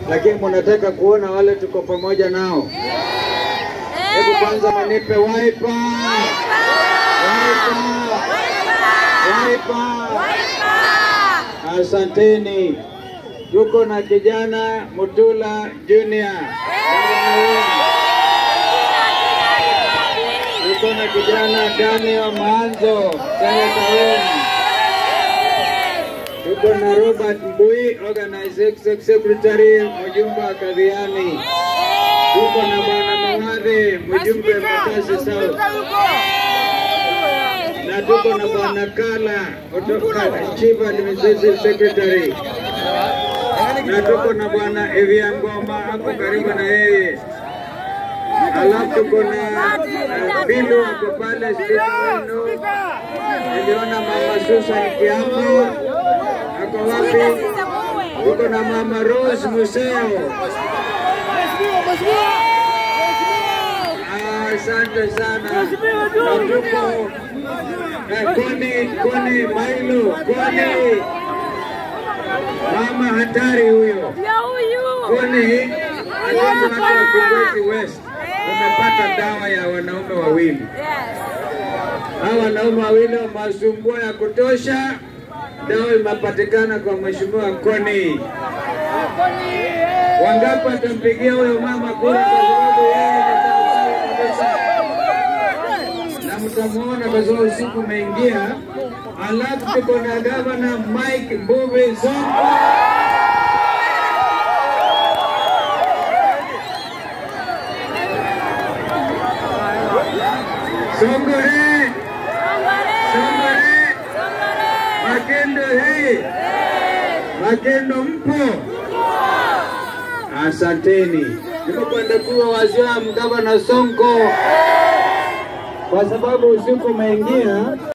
lakini mnataka kuona wale tuko pamoja nao. Hebu kwanza manipe waipa, waipa, waipa. Asanteni. Tuko na kijana Mutula Junior. Tuko na kijana Daniel Maanzo, seneta wenu. Tuko na Robert Mbui, organizing secretary, mjumbe wa Kadhiani. Tuko na bwana Mawadhi, mjumbe Makasi South, na tuko na bwana Kala kutoka chief administrative secretary, na tuko na bwana Evia Ngoma hapo karibu na yeye. Alafu tuko na uh, Bilu ako pale spika wenu. Niliona mama Susan Kiambo ako wapi? Tuko na mama Rose Museo. Ah, Asante sana. Na tuko eh, Koni Koni Mailo Koni, mama hatari huyo Koni alafu watu wa Kibwezi West wamepata dawa ya wanaume wawili. Hawa wanaume wawili wamasumbua ya kutosha, dawa imepatikana kwa mheshimiwa Koni. Wangapi watampigia huyo mama kura kwa sababu yeye ni sawasawa kabisa, na mtamuona kwa sababu usiku umeingia. Alafu tuko na gavana Mike Mbuvi Sonko. Songore, Songore, Makendo hei, Makendo mpo? Asanteni. Nimekwenda kuwa waziri gavana Sonko kwa sababu usiku umeingia.